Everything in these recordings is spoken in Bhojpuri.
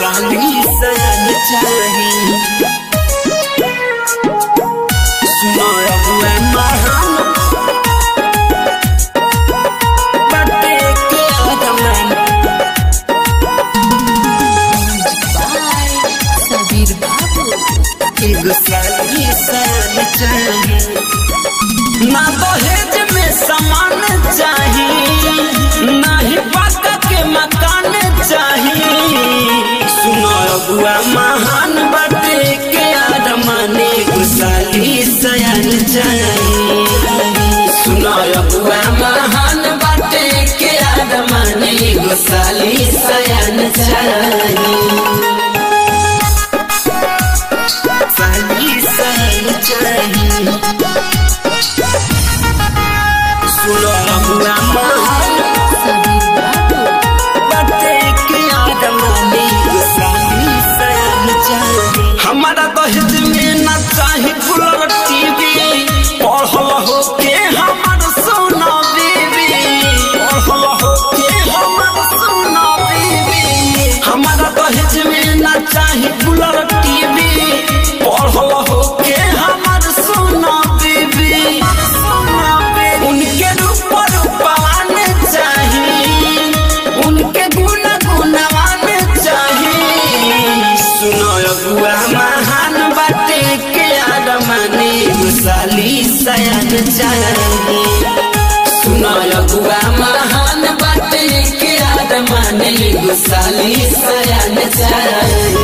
साली सयन चाही सुनो अबुआ महान बाटे के आदमन सबीर बाबू एगो साली सयन चाही ना दहेज में सामान चाही ना ही पक्का के मकान चाही सुनो अबुआ महान बाटे के आदमाने गुसाली सयन चाही सुनो अबुआ महान बाटे के आदमाने गुसाली सयन चाही साली सयन चाही सुनो अबुआ महान सबीर बाबू बाटे के आदमाने गुसाली सयन चाही हमारा दहेज में न चाही कूलर टीवी पढ़ल हो के हमर सोना बीबी पढ़ल हो के हमर सोना बीबी हमारा दहेज में न चाही कूलर टीवी पढ़ल हो के हमर सोना बीबी सोना बीबी उनके रूप रूपवान चाही उनके गुण गुणवान चाही सुनो अबुआ महान बाटे के आदमाने गुसाली सयन चाही सुनो अबुआ महान बाटे के आदमाने गुसाली सयन चाही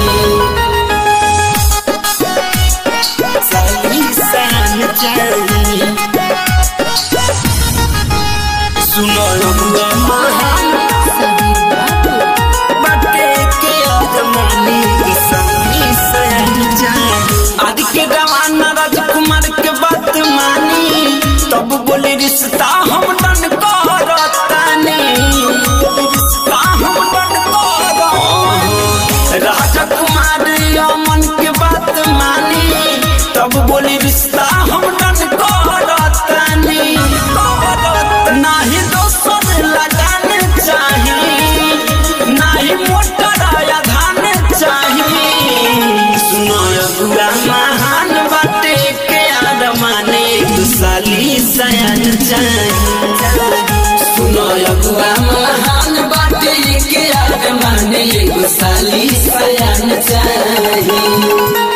साली सयन चाही सुनो अबुआ महान सबीर बाबू बाटे के आदमानी किसानी सयन जाए आदि के जमाना राजकुमार के बात मानी तब बोले रिश्ता हम डन करतानी रिश्ता हम डन कर राजकुमार अमन के बात मानी तब बोले रिश्ता हम डन करतानी नाही दोसर लगान चाही नाही मोटर या धान चाही सुनो अबुआ महान बाटे के आदमाने दुसाली सयन चाही सुनो अबुआ महान बाटे के आदमाने दुसाली सयन चाही